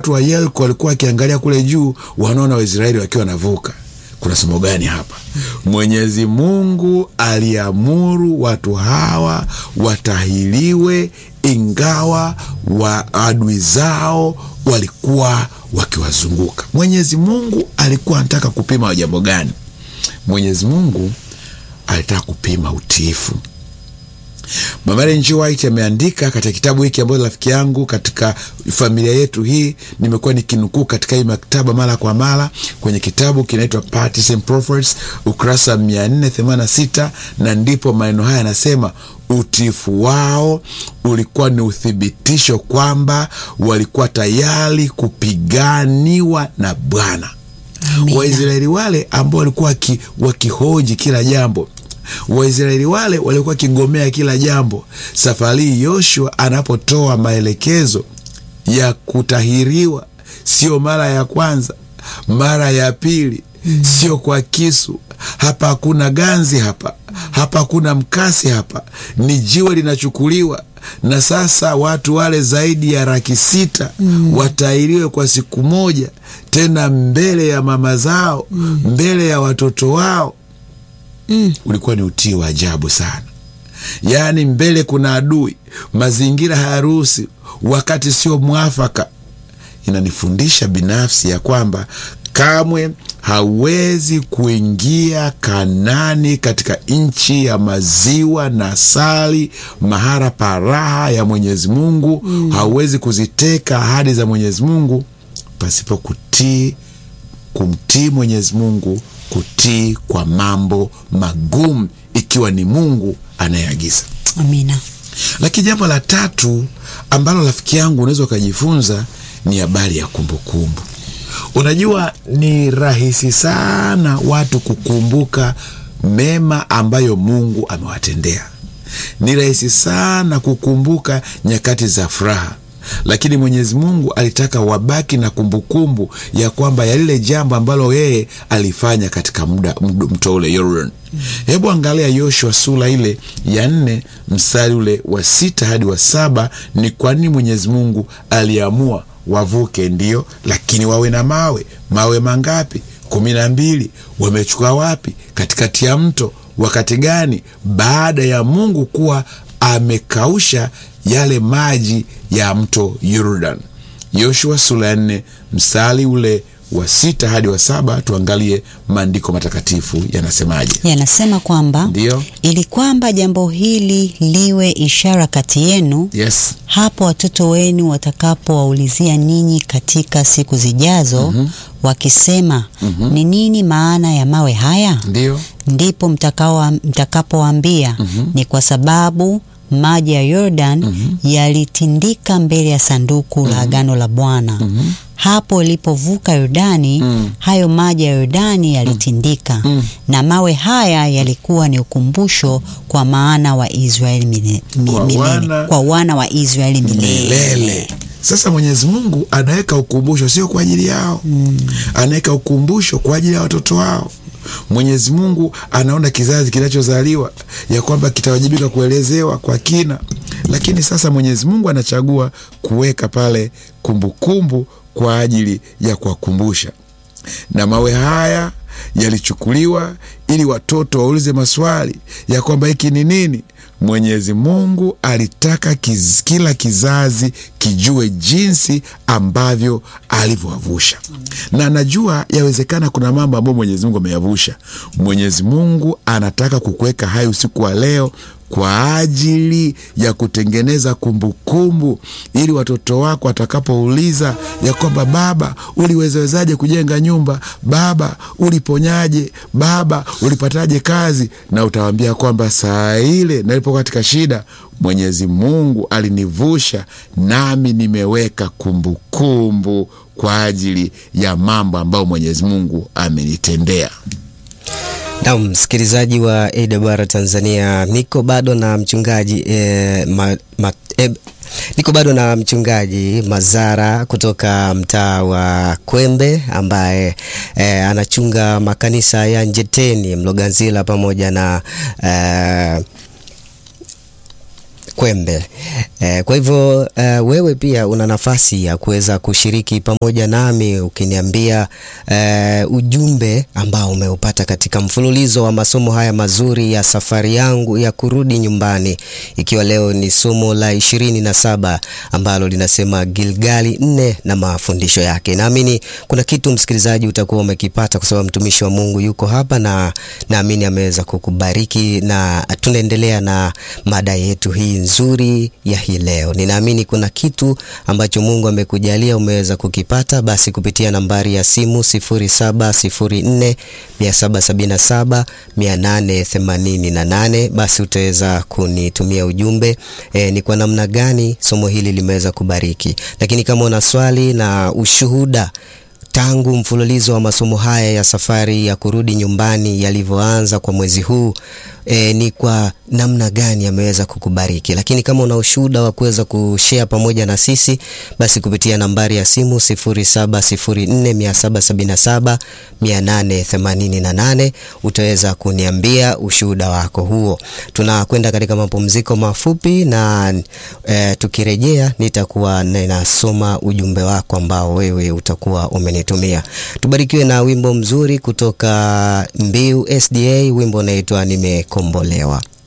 watu wa Yeriko walikuwa wakiangalia kule juu, wanaona Waisraeli wakiwa wanavuka. Kuna somo gani hapa? Mwenyezi Mungu aliamuru watu hawa watahiriwe, ingawa wa adui zao walikuwa wakiwazunguka. Mwenyezi Mungu alikuwa anataka kupima jambo gani? Mwenyezi Mungu alitaka kupima utiifu. Mama Ellen G. White ameandika katika kitabu hiki ambacho rafiki yangu katika familia yetu hii nimekuwa nikinukuu katika hii maktaba mara kwa mara kwenye kitabu kinaitwa Parties and Prophets ukurasa 486 na ndipo maneno haya yanasema utiifu wao ulikuwa ni uthibitisho kwamba walikuwa tayari kupiganiwa na Bwana. Waisraeli wale ambao walikuwa wakihoji kila jambo Waisraeli wale walikuwa wakigomea kila jambo. Safari hii Yoshua anapotoa maelekezo ya kutahiriwa, sio mara ya kwanza, mara ya pili, mm. sio kwa kisu. Hapa hakuna ganzi, hapa hapa hakuna mkasi, hapa ni jiwe linachukuliwa na sasa watu wale zaidi ya laki sita mm. watahiriwe kwa siku moja, tena mbele ya mama zao mm. mbele ya watoto wao. Mm. Ulikuwa ni utii wa ajabu sana. Yaani, mbele kuna adui, mazingira hayaruhusi, wakati sio mwafaka. Inanifundisha binafsi ya kwamba kamwe hauwezi kuingia Kanani, katika nchi ya maziwa na asali, mahara paraha ya Mwenyezi Mungu. Mm. Hauwezi kuziteka ahadi za Mwenyezi Mungu pasipo kutii, kumtii Mwenyezi Mungu kutii kwa mambo magumu, ikiwa ni Mungu anayeagiza. Amina. Lakini jambo la tatu ambalo rafiki yangu unaweza ukajifunza ni habari ya kumbukumbu. Unajua, ni rahisi sana watu kukumbuka mema ambayo Mungu amewatendea. Ni rahisi sana kukumbuka nyakati za furaha lakini Mwenyezi Mungu alitaka wabaki na kumbukumbu kumbu ya kwamba ya lile jambo ambalo yeye alifanya katika muda mto ule Yordan. Mm. Hebu angalia Yoshua sura ile ya nne mstari ule wa sita hadi wa saba. Ni kwa nini Mwenyezi Mungu aliamua wavuke? Ndio, lakini wawe na mawe. Mawe mangapi? kumi na mbili. Wamechukua wapi? Katikati ya mto. Wakati gani? Baada ya Mungu kuwa amekausha yale maji ya mto Yordan. Yoshua sura ya nne mstari ule wa sita hadi wa saba. Tuangalie maandiko matakatifu yanasemaje. Yanasema kwamba ndio, ili kwamba jambo hili liwe ishara kati yenu, yes, hapo watoto wenu watakapowaulizia ninyi katika siku zijazo, mm -hmm. wakisema mm -hmm. ni nini maana ya mawe haya? Ndio, ndipo mtakapowaambia mm -hmm. ni kwa sababu maji ya Yordan mm -hmm. yalitindika mbele ya sanduku mm -hmm. la agano la Bwana mm -hmm. hapo ilipovuka Yordani mm -hmm. hayo maji ya Yordani yalitindika mm -hmm. na mawe haya yalikuwa ni ukumbusho kwa maana wa Israeli milele, kwa, milele. wana, kwa wana wa Israeli milele, milele. Sasa Mwenyezi Mungu anaweka ukumbusho sio kwa ajili yao mm. anaweka ukumbusho kwa ajili ya watoto wao. Mwenyezi Mungu anaona kizazi kinachozaliwa ya kwamba kitawajibika kuelezewa kwa kina, lakini sasa Mwenyezi Mungu anachagua kuweka pale kumbukumbu kumbu kwa ajili ya kuwakumbusha, na mawe haya yalichukuliwa ili watoto waulize maswali ya kwamba hiki ni nini. Mwenyezi Mungu alitaka kiz, kila kizazi kijue jinsi ambavyo alivyowavusha, na najua yawezekana kuna mambo ambayo Mwenyezi Mungu ameyavusha. Mwenyezi Mungu anataka kukuweka hai usiku wa leo kwa ajili ya kutengeneza kumbukumbu kumbu, ili watoto wako watakapouliza ya kwamba baba, uliwezawezaje kujenga nyumba? Baba, uliponyaje? Baba, ulipataje kazi? Na utawaambia kwamba saa ile nalipokuwa katika shida, Mwenyezi Mungu alinivusha, nami nimeweka kumbukumbu kwa ajili ya mambo ambayo Mwenyezi Mungu amenitendea. Na msikilizaji wa AWR Tanzania, niko bado na mchungaji eh, ma, ma, eh, niko bado na mchungaji Mazara kutoka mtaa wa Kwembe ambaye eh, anachunga makanisa ya Njeteni, Mloganzila pamoja na eh, Kwembe. Eh, kwa hivyo eh, wewe pia una nafasi ya kuweza kushiriki pamoja nami ukiniambia eh, ujumbe ambao umeupata katika mfululizo wa masomo haya mazuri ya safari yangu ya kurudi nyumbani, ikiwa leo ni somo la ishirini na saba ambalo linasema Gilgali nne na mafundisho yake. Naamini kuna kitu msikilizaji utakuwa umekipata kwa sababu mtumishi wa Mungu yuko hapa na naamini ameweza kukubariki na tunaendelea na mada yetu hii nzuri ya hii leo. Ninaamini kuna kitu ambacho Mungu amekujalia umeweza kukipata, basi kupitia nambari ya simu 0704 777 888 basi utaweza kunitumia ujumbe e, ni kwa namna gani somo hili limeweza kubariki. Lakini kama una swali na ushuhuda tangu mfululizo wa masomo haya ya safari ya kurudi nyumbani yalivyoanza kwa mwezi huu e, ni kwa namna gani ameweza kukubariki. Lakini kama una ushuhuda wa kuweza kushare pamoja na sisi, basi kupitia nambari ya simu 0704777888 utaweza kuniambia ushuhuda wako huo. Tunakwenda katika mapumziko mafupi na e, tukirejea nitakuwa ninasoma ujumbe wako ambao wewe utakuwa umenitumia. Tubarikiwe na wimbo mzuri kutoka Mbiu SDA, wimbo unaitwa Nimekombolewa.